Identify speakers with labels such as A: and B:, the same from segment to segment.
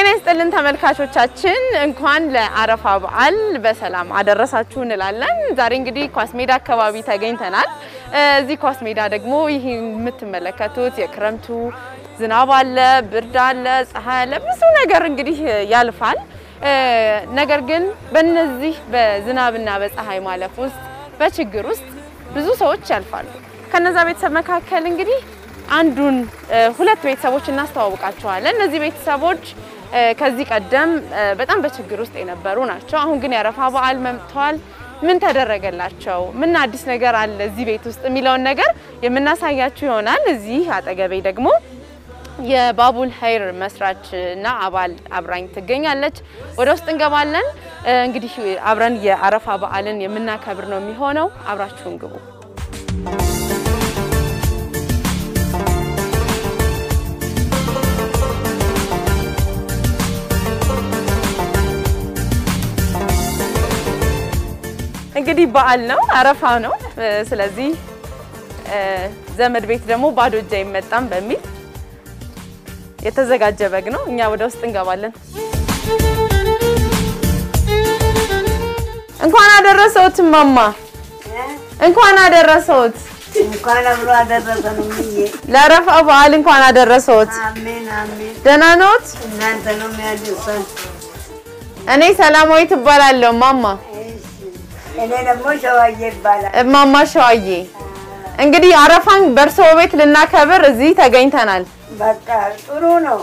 A: ጤና ይስጥልን ተመልካቾቻችን፣ እንኳን ለአረፋ በዓል በሰላም አደረሳችሁ እንላለን። ዛሬ እንግዲህ ኳስ ሜዳ አካባቢ ተገኝተናል። እዚህ ኳስ ሜዳ ደግሞ ይህ የምትመለከቱት የክረምቱ ዝናብ አለ፣ ብርድ አለ፣ ፀሐይ አለ፣ ብዙ ነገር እንግዲህ ያልፋል። ነገር ግን በእነዚህ በዝናብና በፀሐይ ማለፍ ውስጥ በችግር ውስጥ ብዙ ሰዎች ያልፋሉ። ከነዛ ቤተሰብ መካከል እንግዲህ አንዱን ሁለት ቤተሰቦች እናስተዋውቃቸዋለን። እነዚህ ቤተሰቦች ከዚህ ቀደም በጣም በችግር ውስጥ የነበሩ ናቸው። አሁን ግን የአረፋ በዓል መጥተዋል። ምን ተደረገላቸው? ምን አዲስ ነገር አለ እዚህ ቤት ውስጥ የሚለውን ነገር የምናሳያችሁ ይሆናል። እዚህ አጠገቤ ደግሞ የባቡል ሀይር መስራች እና አባል አብራኝ ትገኛለች። ወደ ውስጥ እንገባለን። እንግዲህ አብረን የአረፋ በዓልን የምናከብር ነው የሚሆነው። አብራችሁን ግቡ። እንግዲህ በዓል ነው፣ አረፋ ነው። ስለዚህ ዘመድ ቤት ደግሞ ባዶ እጅ አይመጣም በሚል የተዘጋጀ በግ ነው። እኛ ወደ ውስጥ እንገባለን። እንኳን አደረሰዎት እማማ፣ እንኳን አደረሰዎት።
B: እንኳን አብሮ አደረሰን። ምዬ
A: ለአረፋ በዓል እንኳን አደረሰዎት።
B: አሜን አሜን።
A: ደህና ነዎት?
B: እናንተ ነው የሚያደርሰን።
A: እኔ ሰላማዊት እባላለሁ እማማ።
B: እኔ ደግሞ ሸዋዬ ይባላል።
A: እማማ ሸዋዬ፣ እንግዲህ አረፋን በእርስዎ ቤት ልናከብር እዚህ ተገኝተናል።
B: በቃ ጥሩ ነው።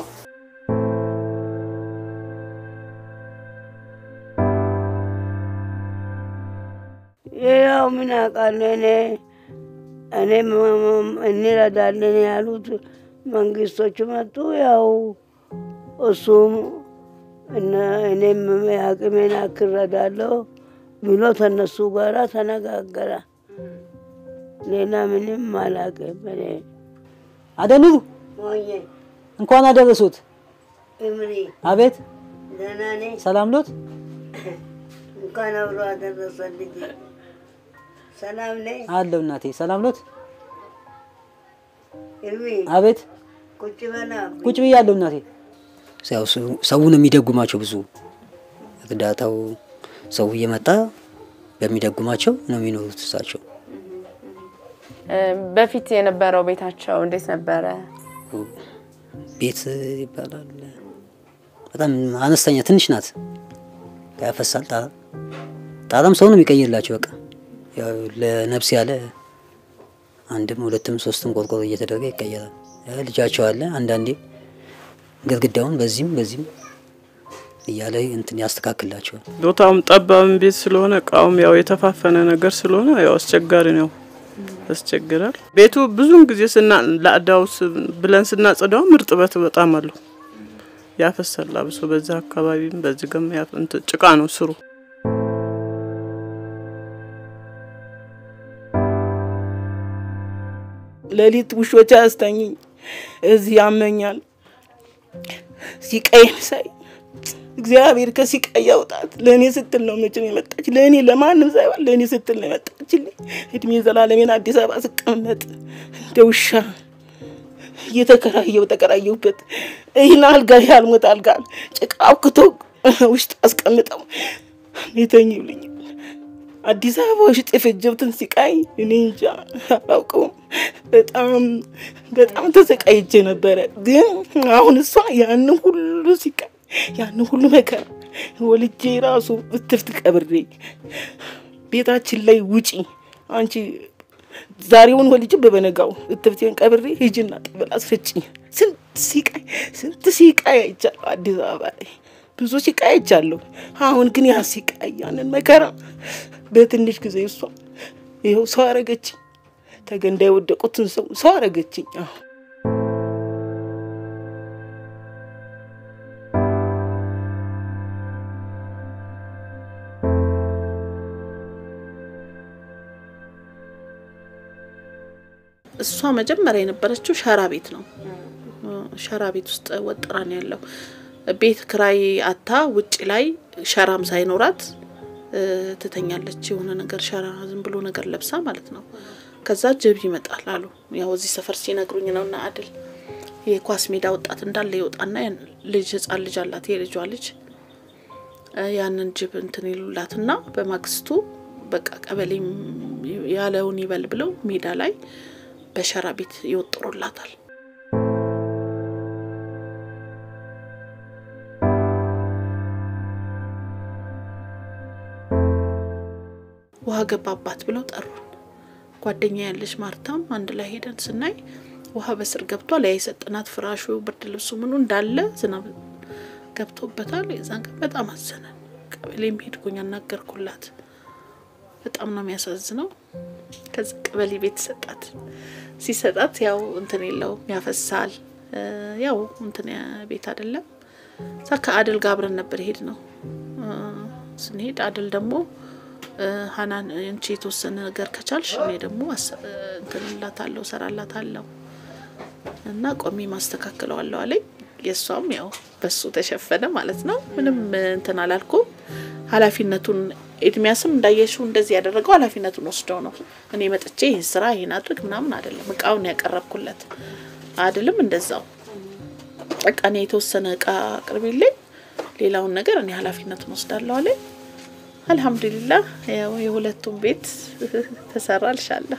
B: ያው ምን አውቃለሁ እኔ እኔ እንረዳለን ያሉት መንግስቶቹ መጡ። ያው እሱም እኔም የአቅሜን ያክል እረዳለሁ ብሎ ተነሱ ጋራ ተነጋገረ። ሌላ ምንም አላውቅም እኔ
C: አደኑሩ
B: ሞዬ
C: እንኳን አደረሱት።
B: እምሪ
C: አቤት
B: ደህና ነኝ።
C: ሰላም ሎት?
B: እንኳን አብሮ አደረሰ ልጅ። ሰላም ነኝ።
C: አለው እናቴ ሰላም ሎት?
B: እርሚ
C: አቤት
B: ቁጭ በላ
C: ቁጭ ብያለሁ እናቴ። ያው ሰውን የሚደጉማቸው ብዙ እርዳታው ሰው እየመጣ በሚደጉማቸው ነው የሚኖሩት እሳቸው።
A: በፊት የነበረው ቤታቸው እንዴት ነበረ?
C: ቤት ይባላል በጣም አነስተኛ ትንሽ ናት። ያፈሳል ጣራ ጣራም ሰው ነው የሚቀይርላቸው። በቃ ያው ለነፍስ ያለ አንድም ሁለትም ሶስትም ቆርቆሮ እየተደረገ ይቀየራል። ልጃቸው አለ አንዳንዴ ግድግዳውን በዚህም በዚህም እያለ እንትን ያስተካክላቸዋል።
D: ቦታውም ጠባብም ቤት ስለሆነ እቃውም ያው የተፋፈነ ነገር ስለሆነ ያው አስቸጋሪ ነው፣ ያስቸግራል። ቤቱ ብዙውን ጊዜ ስና ለአዳው ብለን ስናጽዳው እርጥበት በጣም አለው ያፈሳል። አብሶ በዛ አካባቢም በዚህ ገም ጭቃ ነው ስሩ። ሌሊት ውሾች አያስተኝኝ፣ እዚህ ያመኛል። ሲቀይም ሳይ እግዚአብሔር ከሲቃይ ያውጣት። ለእኔ ስትል ነው መቼም የመጣች ለእኔ ለማንም ሳይሆን ለእኔ ስትል ነው የመጣችልኝ። እድሜ ዘላለሜን አዲስ አበባ ስቀመጥ እንደ ውሻ እየተከራየው ተከራየሁበት ይህን አልጋ ያልሞት አልጋ ጭቃ አውክቶ ውስጥ አስቀምጠው የተኙልኝ አዲስ አበባ ውስጥ የፈጀሁትን ሲቃይ እኔ እንጃ አላውቀውም። በጣም በጣም ተሰቃይቼ ነበረ። ግን አሁን እሷ ያንን ሁሉ ሲቃይ ያንን ሁሉ መከራ ወልጄ ራሱ እትፍት ቀብሬ ቤታችን ላይ ውጪ አንቺ ዛሬውን ወልጄ በበነጋው እትፍቴን ቀብሬ ሂጂና ጠበል አስፈጭኝ። ስንት ሲቃይ ስንት ሲቃይ አይቻለሁ አዲስ አበባ ላይ ብዙ ሲቃይ አይቻለሁ። አሁን ግን ያ ሲቃይ ያንን መከራ በትንሽ ጊዜ እሷ ይኸው ሰው አረገችኝ። ተገንዳ የወደቁትን ሰው ሰው አረገችኝ። አሁን
E: እሷ መጀመሪያ የነበረችው ሸራ ቤት ነው። ሸራ ቤት ውስጥ ወጥራ ነው ያለው። ቤት ክራይ አታ ውጭ ላይ ሸራም ሳይኖራት ትተኛለች። የሆነ ነገር ሸራ ዝም ብሎ ነገር ለብሳ ማለት ነው። ከዛ ጅብ ይመጣል አሉ። ያው እዚህ ሰፈር ሲነግሩኝ ነው እና አድል የኳስ ሜዳ ወጣት እንዳለ ይወጣና ያን ልጅ ህጻን ልጅ አላት የልጇ ልጅ እ ያንን ጅብ እንትን ይሉላትና በማግስቱ በቃ ቀበሌም ያለውን ይበል ብለው ሜዳ ላይ በሸራ ቤት ይወጥሩላታል። ውሃ ገባባት ብለው ጠሩን። ጓደኛ ያለች ማርታም አንድ ላይ ሄደን ስናይ ውሃ በስር ገብቷል። ያ የሰጠናት ፍራሹ፣ ብርድ ልብሱ ምኑ እንዳለ ዝናብ ገብቶበታል። የዛን ቀን በጣም አዘነን። ቀበሌም ሄድኩኝ አናገርኩላት። በጣም ነው የሚያሳዝነው። ከዚ ቀበሌ ቤት ሰጣት። ሲሰጣት ያው እንትን የለውም ያፈሳል። እ ያው እንትን ቤት አይደለም። እዛ ከአድል ጋር አብረን ነበር ሄድ ነው ስንሄድ አድል ደግሞ እ ሀናን አንቺ የተወሰነ ነገር ከቻልሽ እኔ ደግሞ አስ- እ እንትን እላታለሁ እሰራላታለሁ እና ቆሜ ማስተካክለዋለሁ አለኝ። የእሷም ያው በሱ ተሸፈነ ማለት ነው። ምንም እንትን አላልኩም። ኃላፊነቱን ኤድሚያስም እንዳየሽው እንደዚህ ያደረገው ኃላፊነቱን ወስደው ነው። እኔ መጥቼ ይህን ስራ ይህን አድርግ ምናምን አይደለም። እቃውን ያቀረብኩለት አድልም እንደዛው በቃ እኔ የተወሰነ እቃ አቅርቢልኝ፣ ሌላውን ነገር እኔ ኃላፊነቱን ወስዳለሁ አለኝ። አልሐምዱሊላህ ያው የሁለቱም ቤት ተሰራ ልሻለሁ።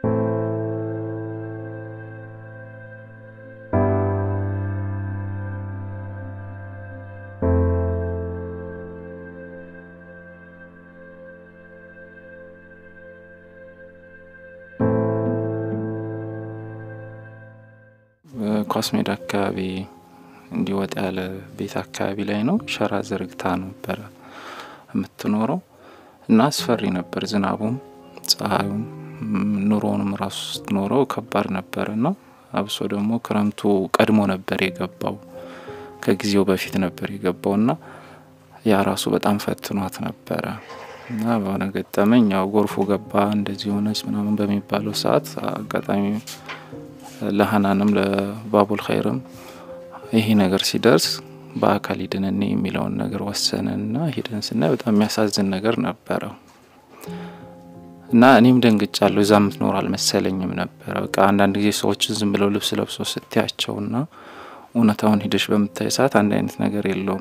F: ኳስ ሜዳ አካባቢ እንዲወጣ ያለ ቤት አካባቢ ላይ ነው። ሸራ ዘርግታ ነበረ የምትኖረው እና አስፈሪ ነበር። ዝናቡም ፀሐዩም ም፣ ኑሮውንም ራሱ ስትኖረው ከባድ ነበር እና አብሶ ደግሞ ክረምቱ ቀድሞ ነበር የገባው ከጊዜው በፊት ነበር የገባው እና ያ ራሱ በጣም ፈትኗት ነበረ እና በሆነ ገጠመኝ ያው ጎርፉ ገባ እንደዚህ ሆነች ምናምን በሚባለው ሰዓት አጋጣሚ ለሀናንም ለባቡል ኸይርም ይሄ ነገር ሲደርስ በአካል ሂደን እኔ የሚለውን ነገር ወሰንና ሂደን ስናይ በጣም የሚያሳዝን ነገር ነበረው እና እኔም ደንግጫለሁ። እዛ ምትኖር አልመሰለኝም ነበረ። በቃ አንዳንድ ጊዜ ሰዎችን ዝም ብለው ልብስ ለብሶ ስትያቸውና እውነታውን ሂደሽ በምታይ ሰዓት አንድ አይነት ነገር የለውም።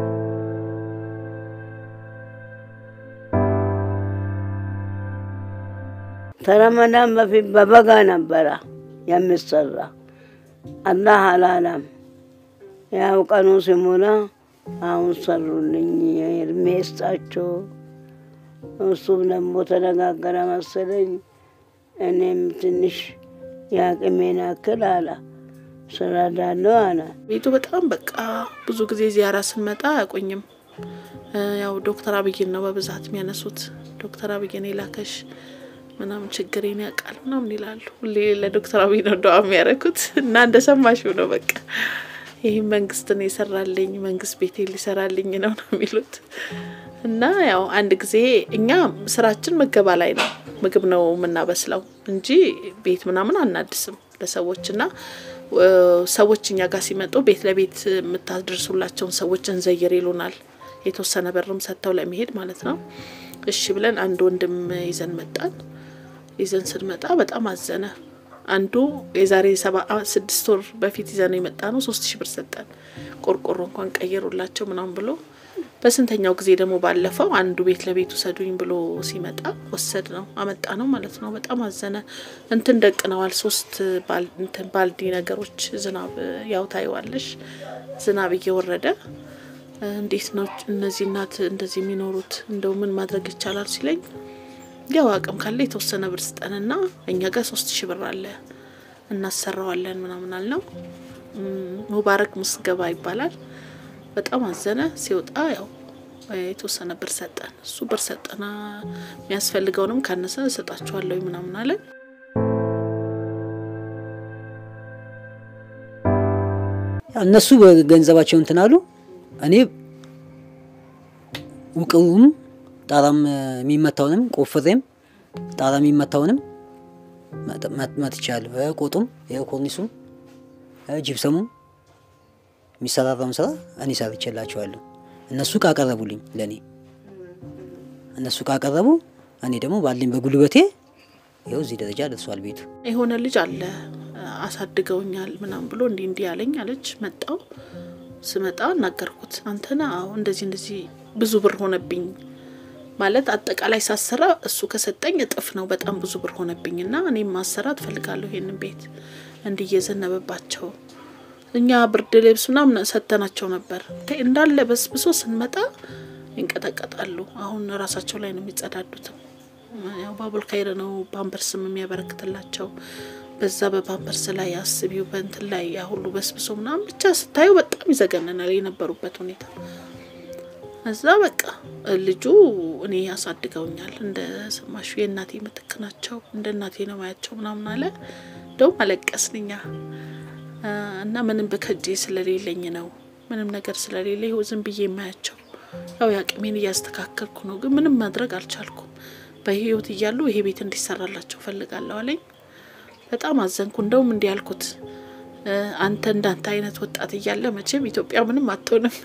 B: ከረመዳን በፊት በበጋ ነበረ የሚሰራ። አላህ አላለም። ያው ቀኑ ሲሞላ አሁን ሰሩልኝ። እድሜ ይስጣቸው። እሱም ደግሞ ተነጋገረ መሰለኝ። እኔም ትንሽ የአቅሜን ያክል አለ ስረዳለሁ አለ።
E: ቤቱ በጣም በቃ ብዙ ጊዜ ዚያራ ስንመጣ አያቆኝም። እ ያው ዶክተር አብይን ነው በብዛት የሚያነሱት። ዶክተር አብይን የላከሽ ምናምን ችግሬን ያውቃል ምናምን ይላሉ። ሁሌ ለዶክተር አብይ ነው ደዋ የሚያደርጉት እና እንደሰማሽው ነው በቃ ይህ መንግስትን የሰራልኝ መንግስት ቤቴ ሊሰራልኝ ነው ነው የሚሉት እና ያው አንድ ጊዜ እኛ ስራችን ምገባ ላይ ነው ምግብ ነው የምናበስለው እንጂ ቤት ምናምን አናድስም ለሰዎች እና እ ሰዎች እኛ ጋር ሲመጡ ቤት ለቤት የምታደርሱላቸውን ሰዎች እንዘይር ይሉናል። የተወሰነ በርም ሰጥተው ለመሄድ ማለት ነው። እሺ ብለን አንድ ወንድም ይዘን መጣን። ይዘን ስንመጣ በጣም አዘነ። አንዱ የዛሬ ሰባ ስድስት ወር በፊት ይዘን የመጣ ነው ሶስት ሺህ ብር ሰጠን። ቆርቆሮ እንኳን ቀየሩላቸው ምናምን ብሎ በስንተኛው ጊዜ ደግሞ ባለፈው አንዱ ቤት ለቤት ውሰዱኝ ብሎ ሲመጣ ወሰድ ነው አመጣ ነው ማለት ነው። በጣም አዘነ። እንትን ደቅነዋል ሶስት ባል- እንትን ባልዲ ነገሮች ዝናብ ያው ታይዋለሽ ዝናብ እየወረደ እንዴት ነው እነዚህ እናት እንደዚህ የሚኖሩት? እንደው ምን ማድረግ ይቻላል ሲለኝ ያው አቅም ካለ የተወሰነ ብር ስጠንና እኛ ጋር ሶስት ሺህ ብር አለ እናሰራዋለን ምናምን አልነው። እም፣ ሙባረክ ምስገባ ይባላል። በጣም አዘነ። ሲወጣ ያው የተወሰነ ብር ሰጠን። እሱ ብር ሰጠና የሚያስፈልገውንም ካነሰ እሰጣችኋለሁ ምናምን አለን።
C: እነሱ ገንዘባቸው እንትን አሉ። እኔ ውቅሩም ጣራም የሚመታውንም ቆፍሬም ጣራ የሚመታውንም መጥ- መጥ- መትቻለሁ። እ ቆጡም እ ኮርኒሱም እ ጅብሰሙም የሚሰራራውን ስራ እኔ ሰርቼላቸዋለሁ። እነሱ ካቀረቡልኝ ለእኔ እነሱ ካቀረቡ እኔ ደግሞ ባለኝ በጉልበቴ ይኸው እዚህ ደረጃ ደርሷል ቤቱ።
E: የሆነ ልጅ አለ አሳድገውኛል ምናምን ብሎ እንዲህ እንዲህ ያለኝ አለች። መጣው ስመጣ እናገርኩት። አንተና አዎ እንደዚህ እንደዚህ ብዙ ብር ሆነብኝ ማለት አጠቃላይ ሳሰራ እሱ ከሰጠኝ እጥፍ ነው። በጣም ብዙ ብር ሆነብኝ እና እኔም ማሰራት ፈልጋለሁ ይሄንን ቤት እንዲህ እየዘነበባቸው እኛ ብርድ ልብስ ምናምን ሰተናቸው ነበር እንዳለ በስብሶ ስንመጣ ይንቀጠቀጣሉ። አሁን ራሳቸው ላይ ነው የሚጸዳዱትም። ያው ባቡል ካይር ነው ፓምፐርስም የሚያበረክትላቸው በዛ በፓምፐርስ ላይ አስቢው በእንትን ላይ ያ ሁሉ በስብሶ ምናምን ብቻ ስታዩ በጣም ይዘገነናል የነበሩበት ሁኔታ። እዛ በቃ ልጁ እኔ ያሳድገውኛል እንደ ሰማሹ የእናቴ ምትክ ናቸው እንደ እናቴ ነው ማያቸው ምናምን አለ። እንደውም አለቀስን እኛ እና ምንም በከጄ ስለሌለኝ ነው ምንም ነገር ስለሌለ ይኸው ዝም ብዬ የማያቸው ያው የአቅሜን እያስተካከልኩ ነው፣ ግን ምንም ማድረግ አልቻልኩም። በህይወት እያሉ ይሄ ቤት እንዲሰራላቸው ፈልጋለሁ አለኝ። በጣም አዘንኩ። እንደውም እንዲህ ያልኩት አንተ እንዳንተ አይነት ወጣት እያለ መቼም ኢትዮጵያ ምንም አትሆንም።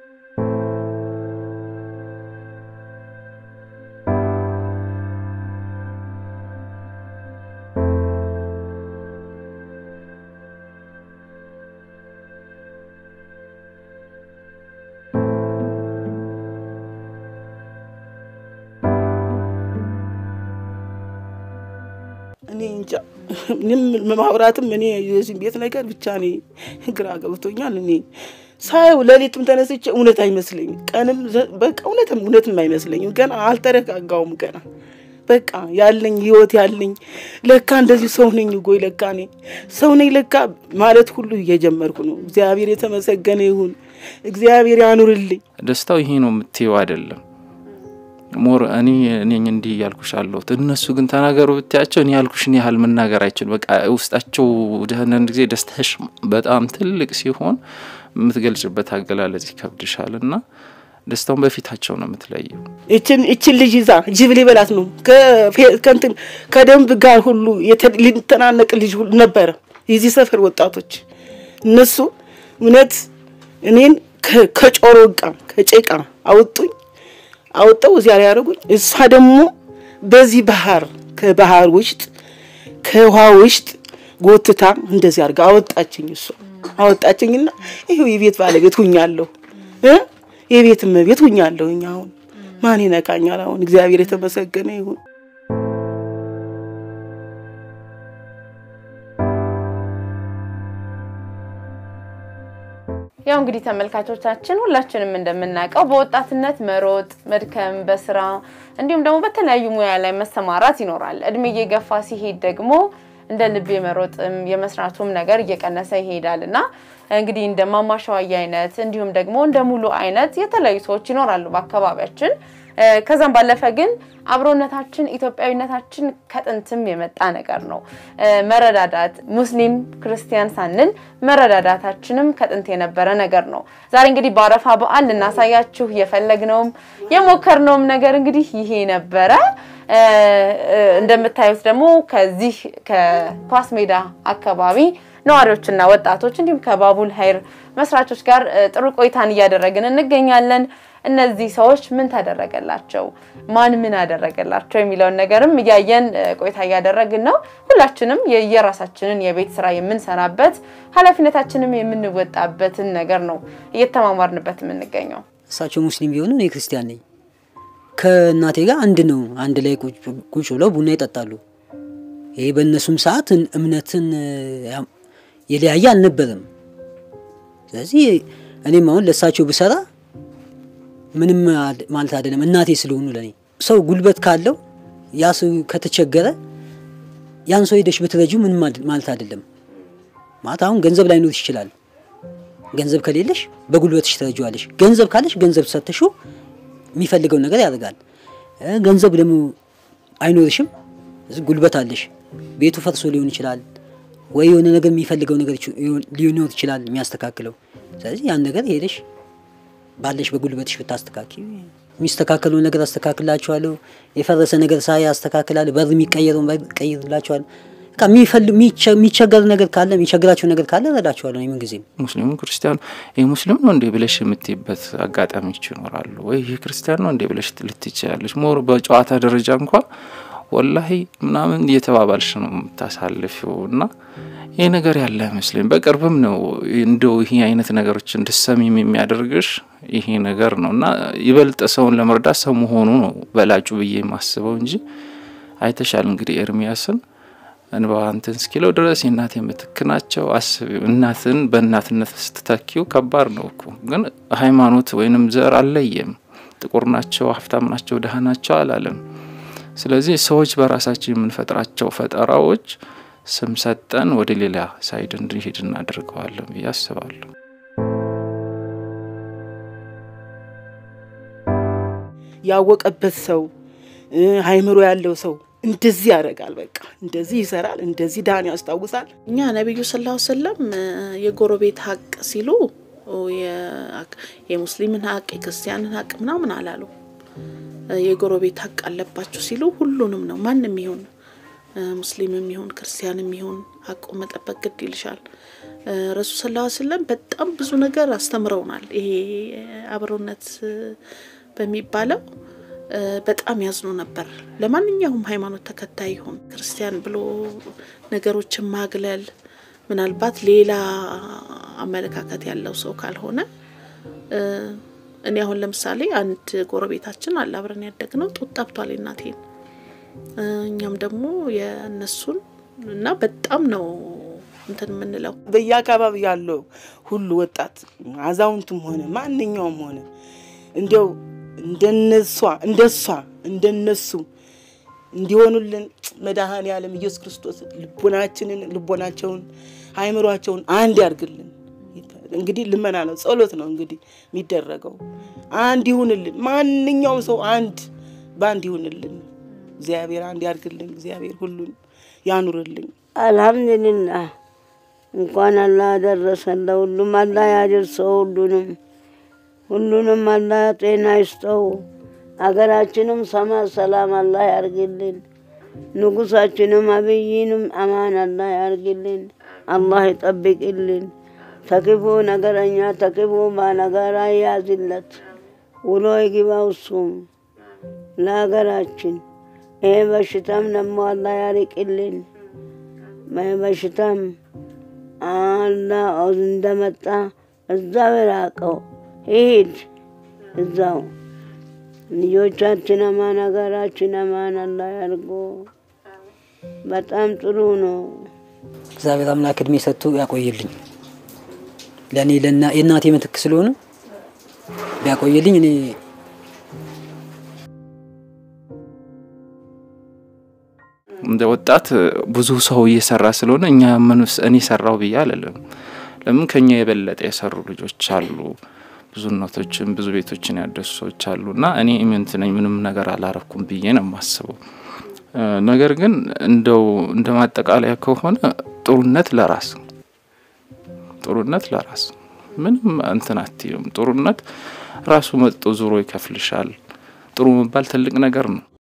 D: እኔ እንጃ ምንም ማውራትም እኔ የዚህ ቤት ነገር ብቻ እኔ ግራ ገብቶኛል። እኔ ሳየው ሌሊትም ተነስቼ እውነት አይመስለኝም፣ ቀንም በቃ እውነትም እውነትም አይመስለኝም። ገና አልተረጋጋውም። ገና በቃ ያለኝ ህይወት ያለኝ ለካ እንደዚህ ሰው ነኝ ጎይ ለካ እኔ ሰው ነኝ ለካ ማለት ሁሉ እየጀመርኩ ነው። እግዚአብሔር የተመሰገነ ይሁን። እግዚአብሔር ያኑርልኝ።
F: ደስታው ይሄ ነው የምትየው አይደለም። ሞር እኔ እኔ እንዲህ እያልኩሽ አለሁት እነሱ ግን ተናገሩ ብታያቸው እኔ ያልኩሽን ያህል መናገር አይችልም። በቃ ውስጣቸው አንዳንድ ጊዜ ደስታሽ በጣም ትልቅ ሲሆን የምትገልጭበት አገላለጽ ይከብድሻል እና ደስታውን በፊታቸው ነው የምትለየው።
D: እችን እችን ልጅ ይዛ ጅብ ሊበላት ነው ከእንትን ከደንብ ጋር ሁሉ ሊተናነቅ ልጅ ሁሉ ነበረ። የዚህ ሰፈር ወጣቶች እነሱ እውነት እኔን ከጮሮ ቃ ከጭቃ አወጡኝ አወጣው እዚያ ላይ ያደረጉኝ። እሷ ደግሞ በዚህ ባህር ከባህር ውስጥ ከውሃ ውስጥ ጎትታ እንደዚህ አድርጋ አወጣችኝ። እሷ አወጣችኝና ይኸው የቤት ባለቤት ሁኛለሁ እ የቤት እመቤት ሁኛለሁ። አሁን ማን ይነካኛል? አሁን እግዚአብሔር የተመሰገነ ይሁን።
A: ያው እንግዲህ ተመልካቾቻችን ሁላችንም እንደምናውቀው በወጣትነት መሮጥ፣ መድከም፣ በስራ እንዲሁም ደግሞ በተለያዩ ሙያ ላይ መሰማራት ይኖራል። እድሜ እየገፋ ሲሄድ ደግሞ እንደ ልብ የመሮጥም የመስራቱም ነገር እየቀነሰ ይሄዳል እና እንግዲህ እንደ ማማሸዋዬ አይነት እንዲሁም ደግሞ እንደ ሙሉ አይነት የተለያዩ ሰዎች ይኖራሉ በአካባቢያችን። ከዛም ባለፈ ግን አብሮነታችን ኢትዮጵያዊነታችን ከጥንትም የመጣ ነገር ነው። መረዳዳት ሙስሊም ክርስቲያን ሳንል መረዳዳታችንም ከጥንት የነበረ ነገር ነው። ዛሬ እንግዲህ በአረፋ በዓል ልናሳያችሁ የፈለግነውም የሞከርነውም ነገር እንግዲህ ይሄ ነበረ። እንደምታዩት ደግሞ ከዚህ ከኳስ ሜዳ አካባቢ ነዋሪዎችና ወጣቶች እንዲሁም ከባቡል ሀይር መስራቾች ጋር ጥሩ ቆይታን እያደረግን እንገኛለን። እነዚህ ሰዎች ምን ተደረገላቸው፣ ማን ምን አደረገላቸው የሚለውን ነገርም እያየን ቆይታ እያደረግን ነው። ሁላችንም የየራሳችንን የቤት ስራ የምንሰራበት ኃላፊነታችንም የምንወጣበትን ነገር ነው እየተማማርንበት የምንገኘው።
C: እሳቸው ሙስሊም ቢሆኑ እኔ ክርስቲያን ነኝ። ከእናቴ ጋር አንድ ነው። አንድ ላይ ቁጭ ብለው ቡና ይጠጣሉ። ይሄ በእነሱም ሰዓት እምነትን የለያየ አልነበረም። ስለዚህ እኔም አሁን ለእሳቸው ብሰራ ምንም ማለት አይደለም። እናቴ ስለሆኑ ለኔ ሰው ጉልበት ካለው ያ ሰው ከተቸገረ ያን ሰው ሄደሽ ብትረጁ ምንም ማለት አይደለም። ማለት አሁን ገንዘብ ላይኖርሽ ይችላል። ገንዘብ ከሌለሽ በጉልበትሽ ትረጂዋለሽ። ገንዘብ ካለሽ ገንዘብ ሰተሽው የሚፈልገውን ነገር ያደርጋል። ገንዘብ ደግሞ አይኖርሽም፣ ጉልበት አለሽ። ቤቱ ፈርሶ ሊሆን ይችላል ወይ የሆነ ነገር የሚፈልገው ነገር ሊኖር ይችላል የሚያስተካክለው። ስለዚህ ያን ነገር ሄደሽ ባለሽ በጉልበትሽ ብታስተካኪ የሚስተካከለውን ነገር አስተካክላችኋለሁ። የፈረሰ ነገር ሳይ አስተካክላለሁ። በር የሚቀየረውን በር ቀይርላችኋለሁ። የሚቸገር ነገር ካለ የሚቸግራቸው ነገር ካለ እረዳችኋለሁ። ምን ጊዜም
F: ሙስሊሙ ክርስቲያኑ ይህ ሙስሊም ነው እንዴ ብለሽ የምትይበት አጋጣሚዎች ይኖራሉ። ወይ ይህ ክርስቲያን ነው እንዴ ብለሽ ልትችያለሽ። ሞር በጨዋታ ደረጃ እንኳ ወላሂ ምናምን እየተባባልሽ ነው የምታሳልፊው እና ይህ ነገር ያለ አይመስለኝ። በቅርብም ነው እንደው ይሄ አይነት ነገሮች እንድሰሚም የሚያደርግሽ ይሄ ነገር ነው እና ይበልጥ ሰውን ለመርዳት ሰው መሆኑ ነው በላጩ ብዬ የማስበው እንጂ አይተሻል እንግዲህ ኤርሚያስን እንባ እንትን እስኪለው ድረስ የእናት የምትክ ናቸው። አስቢ እናትን በእናትነት ስትተኪው ከባድ ነው እኮ ግን ሃይማኖት ወይንም ዘር አልለየም። ጥቁር ናቸው፣ ሀብታም ናቸው፣ ድሀ ናቸው አላለም። ስለዚህ ሰዎች በራሳችን የምንፈጥራቸው ፈጠራዎች ስም ሰጠን ወደ ሌላ ሳይድ እንድንሄድ እናደርገዋለን ብዬ አስባለሁ።
D: ያወቀበት ሰው አይምሮ ያለው ሰው እንደዚህ ያደርጋል። በቃ እንደዚህ ይሰራል፣ እንደዚህ ዳን ያስታውሳል።
E: እኛ ነቢዩ ስላ ሰለም የጎረቤት ሀቅ ሲሉ የሙስሊምን ሀቅ የክርስቲያንን ሀቅ ምናምን አላሉ። የጎረቤት ሀቅ አለባችሁ ሲሉ ሁሉንም ነው። ማንም ይሁን ሙስሊምም ይሁን ክርስቲያንም ይሁን ሀቁ መጠበቅ ግድ ይልሻል። ረሱል ስላ ስለም በጣም ብዙ ነገር አስተምረውናል። ይሄ አብሮነት በሚባለው በጣም ያዝኑ ነበር። ለማንኛውም ሃይማኖት ተከታይ ይሁን ክርስቲያን ብሎ ነገሮችን ማግለል ምናልባት ሌላ አመለካከት ያለው ሰው ካልሆነ እኔ አሁን ለምሳሌ አንድ ጎረቤታችን አለ አብረን ያደግነው ጡት ጠብቷል እናቴን እኛም ደግሞ የእነሱን እና በጣም ነው እንትን የምንለው
D: በየአካባቢ ያለው ሁሉ ወጣት አዛውንቱም ሆነ ማንኛውም ሆነ እንዲያው እንደነሷ እንደሷ እንደነሱ እንዲሆኑልን መድኃኔ ዓለም ኢየሱስ ክርስቶስ ልቦናችንን ልቦናቸውን አእምሯቸውን አንድ ያርግልን። እንግዲህ ልመና ነው፣ ጸሎት ነው እንግዲህ የሚደረገው። አንድ ይሁንልን፣ ማንኛውም ሰው አንድ በአንድ ይሁንልን። እግዚአብሔር አንድ ያርግልን። እግዚአብሔር ሁሉን ያኑርልን።
B: አልሐምዱሊላህ እንኳን አላህ ያደረሰን ለሁሉም አላህ ያደርሰው ሁሉንም ሁሉንም አላህ ጤና ይስጠው። አገራችንም ሰማ ሰላም አላህ ያርግልን። ንጉሳችንም አብይንም አማን አላህ ያርግልን። አላህ ይጠብቅልን። ተክፉ ነገረኛ ተክፉ ባነጋራ ያዝለት ውሎ ይግባው እሱም ለሀገራችን። ይሄ በሽታም ደግሞ አላህ ያርቅልን። በሽታም አላህ እንደመጣ እዛው የራቀው ይሂድ እዛው። ልጆቻችን አማን ሀገራችን አማን አላህ ያርጎ። በጣም ጥሩ ነው።
C: እግዚአብሔር አምላክ እድሜ ሰጥቶ ያቆይልኝ። ለእኔ የእናቴ ምትክ ስለሆነ ቢያቆይልኝ እኔ
F: እንደ ወጣት ብዙ ሰው እየሰራ ስለሆነ እኛ ምንስ እኔ ሰራው ብዬ አልልም። ለምን ከኛ የበለጠ የሰሩ ልጆች አሉ። ብዙ እናቶችን ብዙ ቤቶችን ያደሱ ሰዎች አሉ እና እኔ ኢምንት ነኝ ምንም ነገር አላረኩም ብዬ ነው የማስበው። ነገር ግን እንደው እንደ ማጠቃለያ ከሆነ ጥሩነት ለራስ ጥሩነት ለራስ ምንም እንትን አትይም። ጥሩነት ራሱ መጥቶ ዙሮ ይከፍልሻል። ጥሩ መባል ትልቅ ነገር ነው።